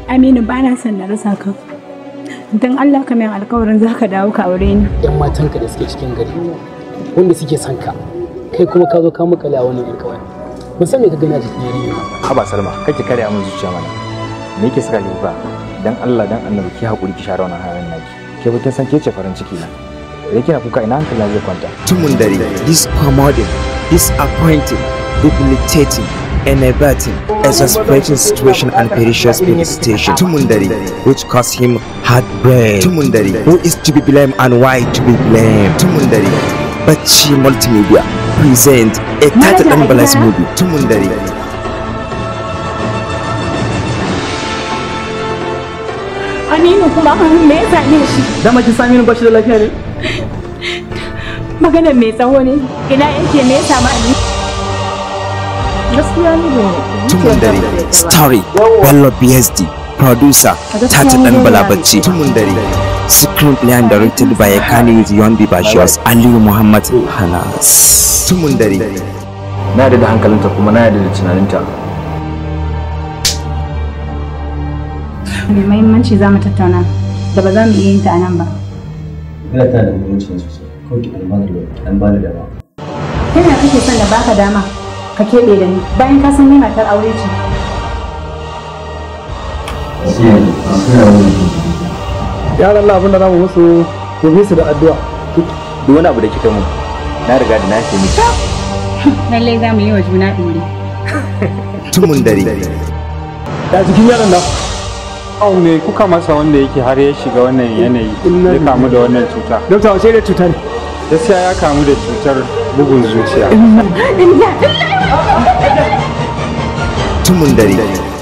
Aminu ba na son na rasa ka. Don Allah ka min alkawarin za ka dawo ka aure ni. yan matanka da suke cikin gari wanda suke son ka kai kuma ka zo ka makale a wannan yar kawai ban san me ka gani a jikin yarinya ba haba salma kake karya min zuciya mana me yake saka ki kuka dan Allah dan annabi ki hakuri ki share wannan hayan naki ke ba kin san ke ce farin ciki na da kina kuka ina hankali zai kwanta tumun dare discommoding disappointing debilitating enervating exasperating situation and perishous devastation tumun dare which caused him heartbreak tumun dare who is to be blamed and why to be blamed tumun dare bacci multimedia present a title and balance movie tumun dare Aminu kuma me ya same shi? dama kin sami ba shi da lafiya ne Maganar mai tsawo ne. Ina yake me ya samu Aminu? gaskiya ne ba tumun dare story bello bsd producer tata dan balabacci tumun dare screenplay and directed by Kani Yondi Bashos Aliyu Muhammad Hanas tumun dare na yarda da hankalinta kuma na yarda da tunaninta Mai mahimmanci za mu tattauna da ba za mu iya yin ta a nan ba. Ina tana da muhimmanci sosai. Kawai ki kalmar da an bani dama. Ta yaya kake son da baka dama ka keɓe da ni bayan ka san ni matar aure ce. Sai yanzu an kai wani yaran Allah abin da zamu musu ku bi su da addu'a duk wani abu da kika mun na riga da na ce miki Lallai za mu yi wa juna ɗore. tumun dare da jikin yaran nan Au me kuka masa wanda yake har ya shiga wannan yanayi ya kamu da wannan cuta? dokta wace da cuta ne Gaskiya ya kamu da cutar bugun zuciya. tumun dare